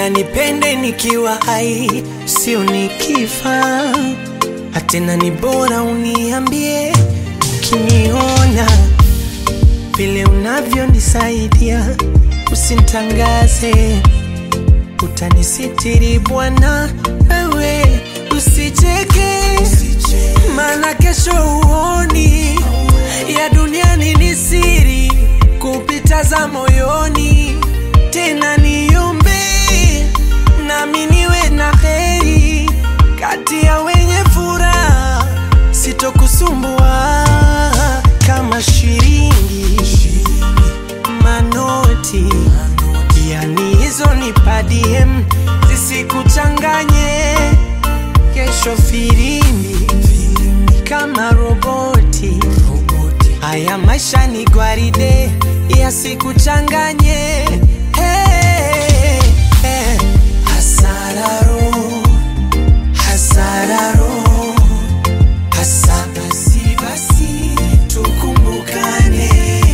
Bora nipende nikiwa hai, sio nikifa. Hatena ni bora uniambie ukiniona vile unavyonisaidia, usintangaze, utanisitiri Bwana, wewe usicheke, maana kesho uoni ya duniani ni siri kupita za moyoni. Tena niombe nami niwe na heri kati ya wenye furaha, sitokusumbua kama shilingi manoti, yani hizo ni padiem zisikuchanganye kesho firimbi kama roboti. Haya maisha ni gwaride, yasikuchanganye. Hey, hey. Hasararo, hasararo, hasa basi basi tukumbukane.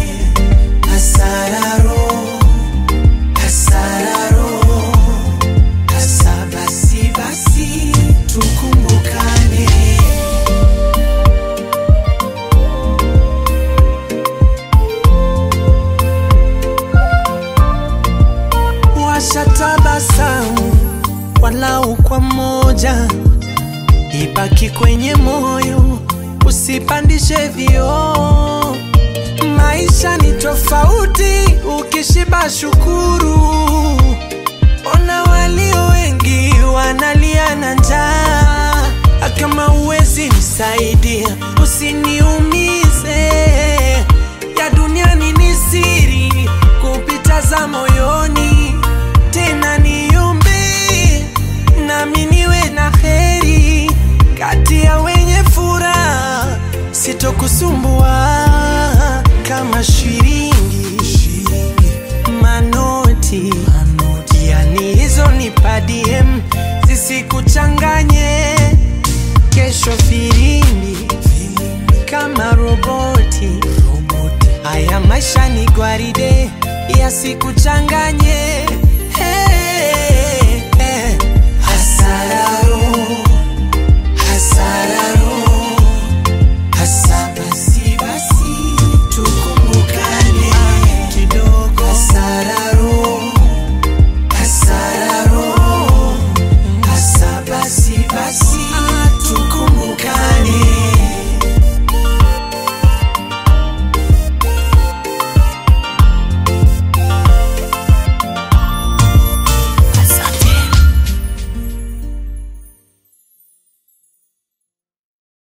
Hasararo, hasararo, hasa basi basi tukumbukane. Washatabasamu walau kwa moja, ibaki kwenye moyo, usipandishe vioo. Maisha ni tofauti, ukishiba shukuru. Ona walio wengi wanalia na njaa, kama uwezi nisaidia, usiniumize. Ya duniani ni siri kupita za moyoni, tena niombe nami niwe na heri kati ya wenye furaha, sitokusumbua kama shilingi manoti, yani hizo ni padiem zisikuchanganye kesho filimbi kama roboti. Haya maisha ni gwaride, yasikuchanganye.